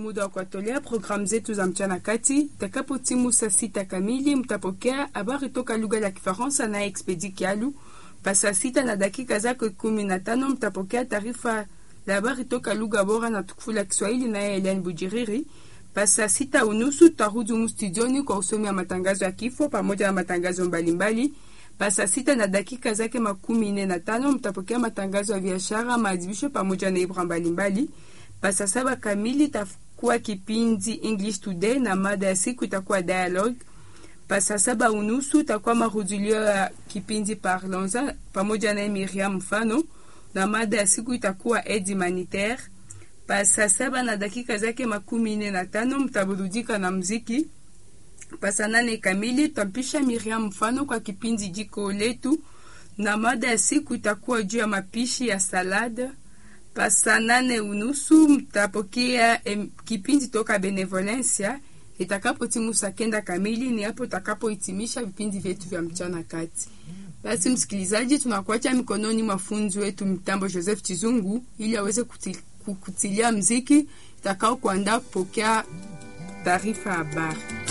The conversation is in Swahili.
muda wa kuwatolea programu zetu za mchana kati. Itakapotimu saa sita kamili, mtapokea habari toka lugha la Kifaransa naye Expedi Kialu. Pa saa sita na dakika zake kumi na tano mtapokea taarifa la habari toka lugha bora na tukufu la Kiswahili naye Elian Bujiriri. Pa saa sita unusu tutarudi humu studioni kwa usomi wa matangazo ya kifo pamoja na matangazo mbalimbali. Pa saa sita na dakika zake makumi nne na tano mtapokea matangazo ya biashara, maadhibisho pamoja na ibra mbalimbali. Pa saa saba kamili itakuwa kipindi English Today na mada ya siku itakuwa dialogue. Pa saa saba unusu itakuwa marudilio ya kipindi Parlons pamoja na Miriam Mfano na mada ya siku itakuwa aide humanitaire. Pa saa saba na dakika zake makumi nne na tano mtaburudika na mziki. Pa saa nane kamili tutampisha Miriam Mfano kwa kipindi jiko letu na mada ya siku itakuwa juu ya mapishi ya salada. Pa saa nane unusu mtapokea em, kipindi toka Benevolencia. Itakapo timu saa kenda kamili ni hapo takapohitimisha vipindi vyetu vya mchana kati. Basi msikilizaji, tunakuacha mikononi mwa funzi wetu mtambo Joseph Chizungu ili aweze kuti, kutilia mziki itakao kuandaa kupokea taarifa habari.